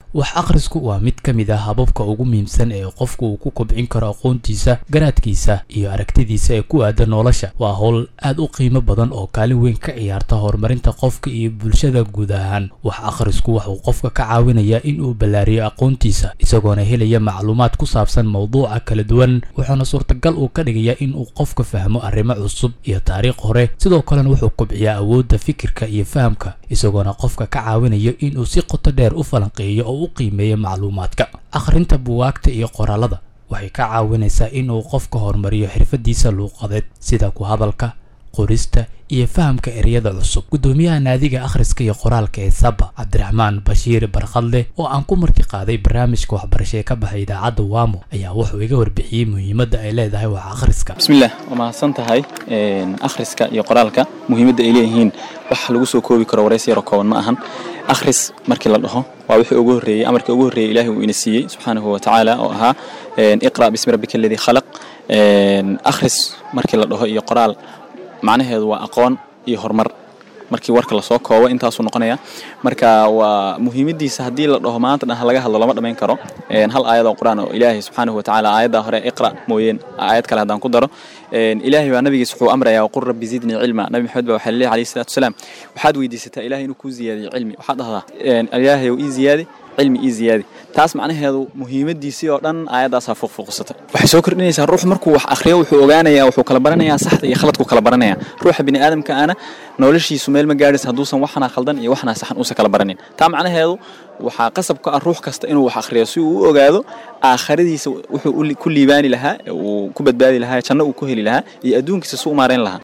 wax akhrisku waa mid ka mid ah hababka ugu muhiimsan ee qofku uu ku kobcin karo aqoontiisa garaadkiisa iyo aragtidiisa ee ku aada nolosha waa howl aad u qiimo badan oo kaalin weyn ka ciyaarta horumarinta qofka iyo bulshada guud ahaan wax akhrisku waxuu qofka ka caawinayaa in uu ballaariyo aqoontiisa isagoona helaya macluumaad ku saabsan mowduuca kala duwan wuxuuna suurtagal uu ka dhigayaa in uu qofka fahmo arrimo cusub iyo taariikh hore sidoo kalena wuxuu kobciyaa awoodda fikirka iyo fahamka isagoona qofka ka caawinayo inuu si qoto dheer u falanqeeyo oo u qiimeeyo macluumaadka akhrinta buwaagta iyo qoraalada waxay ka caawinaysaa inuu qofka horumariyo xirfadiisa luuqadeed sida ku hadalka qorista iyo fahamka ereyada cusub guddoomiyaha naadiga akhriska iyo qoraalka ee saba cabdiraxmaan bashiir barkhadleh oo aan ku marti qaaday barnaamijka waxbarasho ee ka baxay idaacadda waamo ayaa wuxuu iga warbixiyey muhiimadda ay leedahay wax akhriska bismillaah waa mahadsan tahay akhriska iyo qoraalka muhiimadda ay leeyihiin wax lagu soo koobi karo warays yaroo kooban ma ahan akhris markii la dhaho waa wixii ugu horreeyey amarkii ugu horreeyey ilaahay uu ina siiyey subxaanahu wa tacaala oo ahaa iqra' bismi rabbika aladii khalaq akhris markii la dhaho iyo qoraal macnaheedu waa aqoon iyo horumar markii warka lasoo koobo intaasuu noqonaya marka waa muhiimadiisa haddii la dhaho maanta dhan laga hadlo lama dhamayn karo hal aayad oo qur-aan oo ilaahay subxaanahu watacaala aayadda hore iqra mooyeen aayad kale haddaan ku daro ilaahay baa nabigiis wuxuu amrayaa waqul rabbi zidnii cilma nabi maxamed baa waxaa laleeyahay alayhi salaatu wasalaam waxaad weydiisataa ilaahay inuu kuu ziyaadiyo cilmi waxaad dhahdaa ilaahay ii ziyaadi cilmi ii ziyaadi taas macnaheedu muhiimadiisii oo dhan aayaddaasaa fuuqfuuqsata waxay soo kordhinaysaa ruux markuu wax akhriyo wuxuu ogaanayaa wuxuu kala baranayaa saxda iyo khaladku kala baranaya ruuxa bini aadamka ana noloshiisu meel ma gaadhaysa hadduusan waxnaa khaldan iyo waxnaa saxan uusan kala baranin taa macnaheedu waxaa qasab ka ah ruux kasta inuu wax akhriyo si uu u ogaado aakhiradiisa wuxuu ku liibaani lahaa uu ku badbaadi lahaa janno uu ku heli lahaa iyo adduunkiisa si u maarayn lahaa